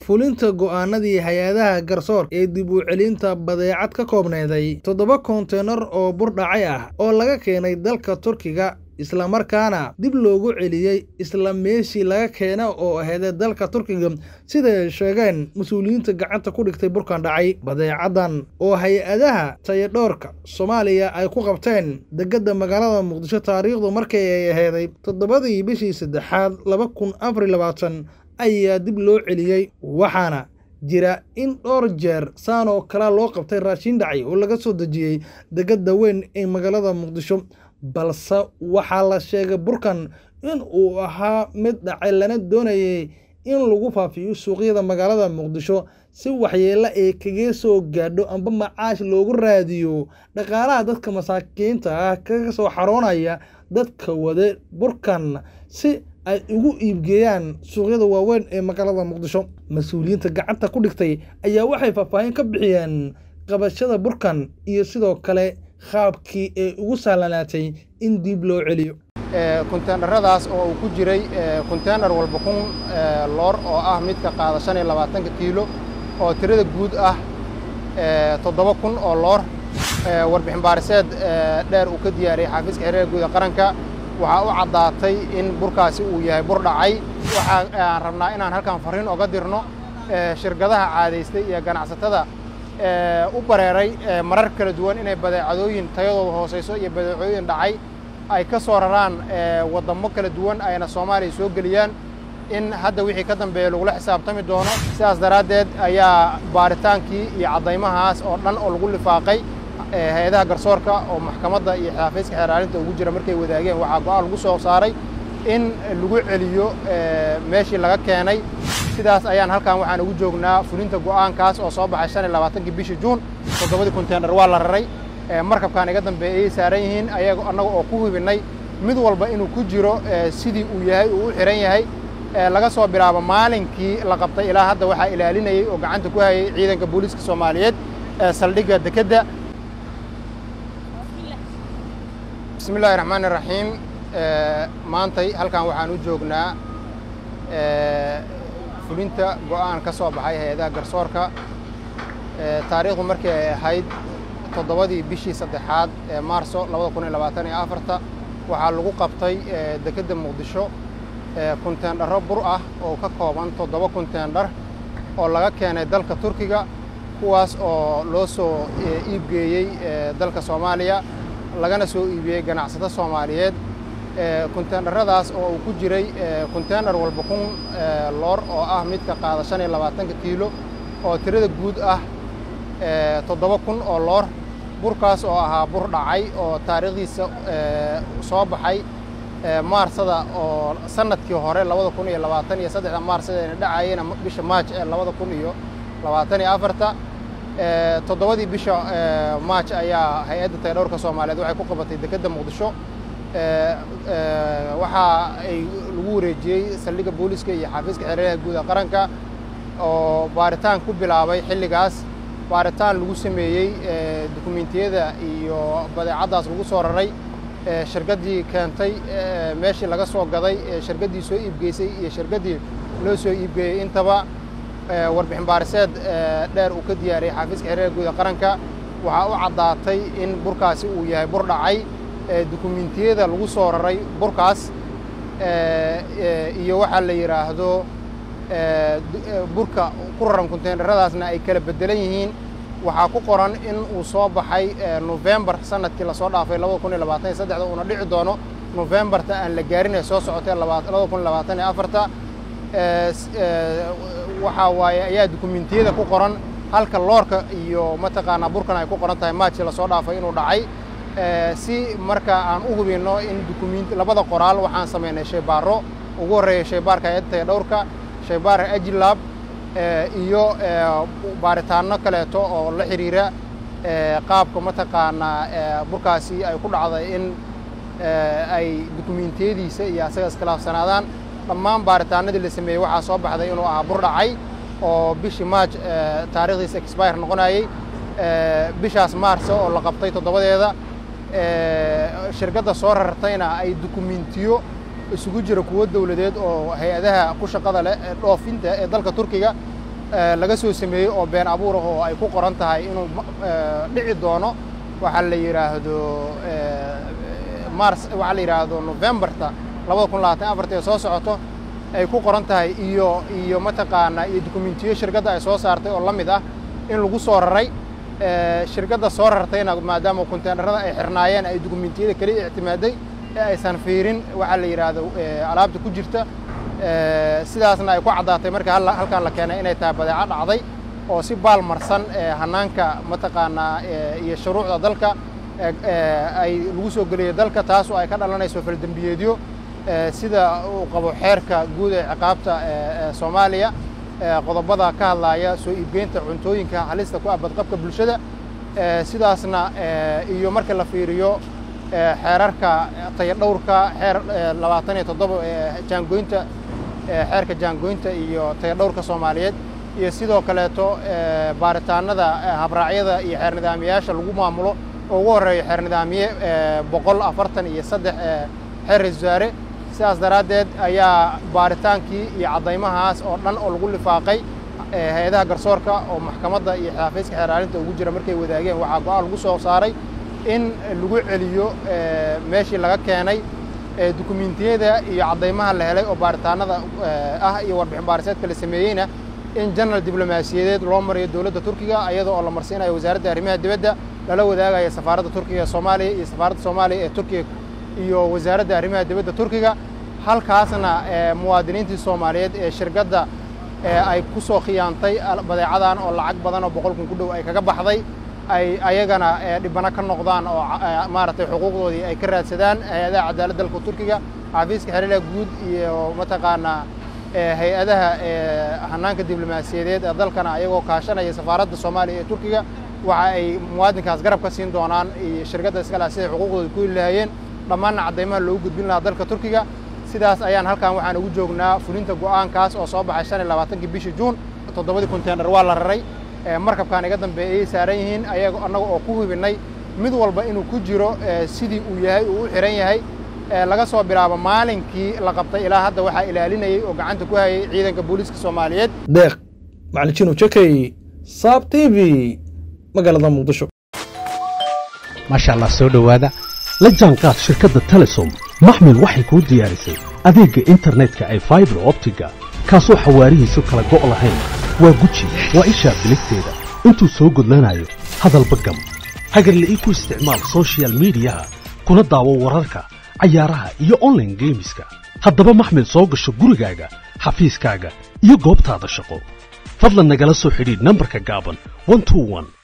fulinta go'aanadii hay-adaha garsoor ee dib u celinta badeecad ka koobnayday toddoba konteenar oo bur dhacay ah oo laga keenay dalka turkiga islamarkaana dib loogu celiyey isla meeshii laga keena oo aheedee dalka turkiga siday sheegeen mas-uuliyiinta gacanta ku dhigtay burkan dhacay badeecadan oo hay-adaha tayadhoorka soomaaliya ay ku qabteen degada magaalada muqdisho taariikhdu markii ay aheeday toddobadii bishii saddexaad laba kun afar iyo labaatan ayaa dib loo celiyey waxaana jira in dhowr jeer saan oo kale loo qabtay raashin dhacay oo laga soo dejiyey degada weyn ee magaalada muqdisho balse waxaa la sheegay burkan in uu ahaa mid dhacay lana doonayay in lagu faafiyo suuqyada magaalada muqdisho si waxyeelo ay kaga soo gaadho amba macaash loogu raadiyo dhaqaalaha dadka masaakiinta ah kaga soo xaroonaya dadka wade burkan si ay ugu iibgeeyaan suuqyada waaweyn ee magaalada muqdisho mas-uuliyiinta gacanta ku dhigtay ayaa waxay faahfaahin ka bixiyeen qabashada burkan iyo sidoo kale qaabkii ay ugu sahlanaatay in dib loo celiyo konteenaradaas oo uu ku jiray konteenar walba kun loor oo ah midka qaada shan iyo labaatanka kiilo oo tirada guud ah toddoba kun oo loor warbixin baariseed dheer uu ka diyaariyey xaafiiska xiriirka guud ee qaranka waxaa u caddaatay in burkaasi uu yahay bur dhacay waxaan rabnaa inaan halkan farriin oga dirno shirkadaha caadaystay iyo ganacsatada u bareeray marar kala duwan inay badeecadooyin tayadooda hoosayso iyo badeecooyin dhacay ay ka soo raraan waddamo kala duwan ayna soomaaliya soo geliyaan in hadda wixii ka dambeeya lagula xisaabtami doono sidaas daraaddeed ayaa baaritaankii iyo caddaymahaas oo dhan oo lagu lifaaqay hay-adaha garsoorka oo maxkamadda iyo xaafiiska xeeraalinta ugu jira markay wadaageen waxaa go-aan lagu soo saaray in lagu celiyo meeshii laga keenay sidaas ayaan halkan waxaan ugu joognaa fulinta go'aankaas oo soo baxay shan iyo labaatankii bishii juun toddobadii konteenar waa la raray markabkan iga dambeeya ayay saaran yihiin ayaga annaga oo ku hubinnay mid walba inuu ku jiro sidii uu yahay uu u xihan yahay laga soo bilaabo maalinkii la qabtay ilaa hadda waxaa ilaalinayey oo gacanta ku hayay ciidanka booliiska soomaaliyeed ee saldhigga dekedda bismi illahi raxmaan iraxiim maantay halkan waxaan u joognaa fulinta go'aan ka soo baxay hay-adaha garsoorka taariikhdu markii ay ahayd toddobadii bishii saddexaad ee maarso labada kun iyo labaatan iyo afarta waxaa lagu qabtay dekedda muqdisho konteendharo bur ah oo ka kooban toddoba konteendhar oo laga keenay dalka turkiga kuwaas oo loo soo iibgeeyey dalka soomaaliya lagana soo iibiyey ganacsato soomaaliyeed konteenaradaas oo uu ku jiray konteenar walba kun loor oo ah midka qaada shan iyo labaatanka kiilo oo tirada guud ah toddoba kun oo loor burkaas oo ahaa bur dhacay oo taariikhdiisa soo baxay maarsada oo sanadkii hore labada kun iyo labaatan iyo saddexda maarsadayna dhacayena bisha maaj ee labada kun iyo labaatan iyo afarta toddobadii bisha maaj ayaa hay-adda tayadhowrka soomaaliyeed waxay ku qabatay dekedda muqdisho waxa ay lagu wareejiyey saldhigga booliiska iyo xaafiiska xereeraha guud ee qaranka oo baaritaan ku bilaabay xilligaas baaritaan lagu sameeyey dukumentiyada iyo badeecaddaas lagu soo raray shirkaddii keentay meeshii laga soo gaday shirkaddii soo iibgeysay iyo shirkaddii loo soo iibgeeyey intaba warbixin baariseed dheer uu ka diyaariyey xaafiiska xereeraha guud ee qaranka waxaa u caddaatay in burkaasi uu yahay bur dhacay dukumentiyada lagu soo raray burkaas iyo waxaa la yidhaahdo burka ku raran konteenaradaasna ay kala beddelan yihiin waxaa ku qoran in uu soo baxay nofembar sanadkii lasoo dhaafay labada kun iyo labaatan iyo saddexda uuna dhici doono nofembarta aan la gaarin ee soo socotay labada kun iyo labaatan iyo afarta waxaa waaye ayaa dukumentiyada ku qoran halka loorka iyo mataqaanaa burkan ay ku qoran tahay maajii lasoo dhaafay inuu dhacay si marka aan u hubinno in dukumenti labada qoraal waxaan samaynay shaybaaro ugu horreeya shaybaarka hay-adda tayadhowrka shaybaarka ajilab iyo baaritaanno kaleeto oo la xiriira qaabka mataqaanaa burkaasi ay ku dhacday in ay dukumentiyadiisa iyo asaga iskhilaafsanaadaan dhammaan baaritaanadii la sameeyey waxaa soo baxday inuu ahaa bur dhacay oo bishii maaj taarikhdiisa expire noqonayey bishaas maarso oo la qabtay toddobadeeda shirkadda soo rartayna ay dukumentiyo isugu jira kuwo dowladeed oo hay-adaha ku shaqada leh ee dhoofinta ee dalka turkiga laga soo sameeyey oo been abuur ah oo ay ku qoran tahay inuu dhici doono waxaa la yidhaahdo mars waxaa la yidhaahdo novembarta labada kun labaatan afarta ee soo socoto ay ku qoran tahay iyo iyo mataqaanaa iyo dokumentiyo shirkadda ay soo saartay oo la mid ah in lagu soo raray shirkadda soo rartayna maadaama konteenarada ay xirnaayeen ay dokumentiyada keliya ictimaaday ee aysan fiirin waxaa la yidhaahdo alaabta ku jirta sidaasna ay ku caddaatay marka halkaan la keenay inay tahay badeeco dhacday oo si baal marsan hanaanka mataqaanaa iyo shuruucda dalka ay lagu soo geliyay dalka taas oo ay ka dhalanayso faldembiyeedyo sida uu qabo xeerka guud ee ciqaabta soomaaliya qodobada ka hadlaaya soo iibgeynta cuntooyinka halista ku ah badqabka bulshada sidaasna iyo marka la fiiriyo xeerarka tayadhowrka xeer labaatan iyo toddoba jaangoynta xeerka jaangoynta iyo tayadhowrka soomaaliyeed iyo sidoo kaleeto baaritaanada habraacyada iyo xeer nidaamiyayaasha lagu maamulo oo ugu horreeyo xeer nidaamiye boqol afartan iyo saddex xeer ra-isul wasaare sidaas daraaddeed ayaa baaritaankii iyo caddaymahaas oo dhan oo lagu lifaaqay hay-adaha garsoorka oo maxkamadda iyo xafiiska xeeraalinta ugu jira markay wadaageen waxaa go-aan lagu soo saaray in lagu celiyo meeshii laga keenay dukumentiyada iyo caddaymaha la helay oo baaritaanada ah iyo warbixin baariseedka la sameeyeyna in general diblomaasiyadeed loo mariyo dowladda turkiga iyada oo la marsiinayo wasaaradda arrimaha dibadda lala wadaagaya safaaradda turkiga ee soomaaliya iyo safaaradda soomaaliya ee turkiga iyo wasaaradda arrimaha dibadda turkiga halkaasna muwaadiniintii soomaaliyeed ee shirkadda ay ku soo khiyaantay badeecadan oo lacag badan oo boqol kun ku dhow ay kaga baxday ay ayagana dhibano ka noqdaan oo maaragtay xuquuqdoodii ay ka raadsadaan hay-adaha cadaaladda dalka turkiga xafiiska xiriirha guud iyo mataqaanaa hay-adaha hanaanka diblomaasiyadeed ee dalkana ayagoo kaashanaya safaaradda soomaaliya ee turkiga waxa ay muwaadinkaas garab ka siin doonaan iyo shirkadda iskale siday xuquuqdooda ku heli lahayeen dhammaanna caddaymaha loogu gudbin lahaa dalka turkiga sidaas ayaan halkan waxaan ugu joognaa fulinta go'aankaas oo soo baxay shan iyo labaatankii bishii juun toddobadii konteenar waa la raray markabkaan iga dambeeyay saaran yihiin ayaga annaga oo ku hubinay mid walba inuu ku jiro sidii uu yahay uu u xihan yahay laga soo bilaabo maalinkii la qabtay ilaa hadda waxaa ilaalinayay oo gacanta ku hayay ciidanka booliiska soomaaliyeed deeq macalin jinu jakey saab t v magaalada muqdisho maasha allah soo dhowaada la jaanqaad shirkadda telesom maxmil waxay kuu diyaarisay adeegga internetka ay faibar optiga kaasoo xawaarihiisu kala go' lahayn waa guji waa ishaa biligteeda intuu soo gudlanayo hadalba gam hagarle ii ku isticmaal sochial midiyaha kuna daawo wararka cayaaraha iyo onlaine geemiska haddaba maxmil soo gasho gurigaaga xafiiskaaga iyo goobtaada shaqo fadlan nagala soo xidhiidh nambarka gaaban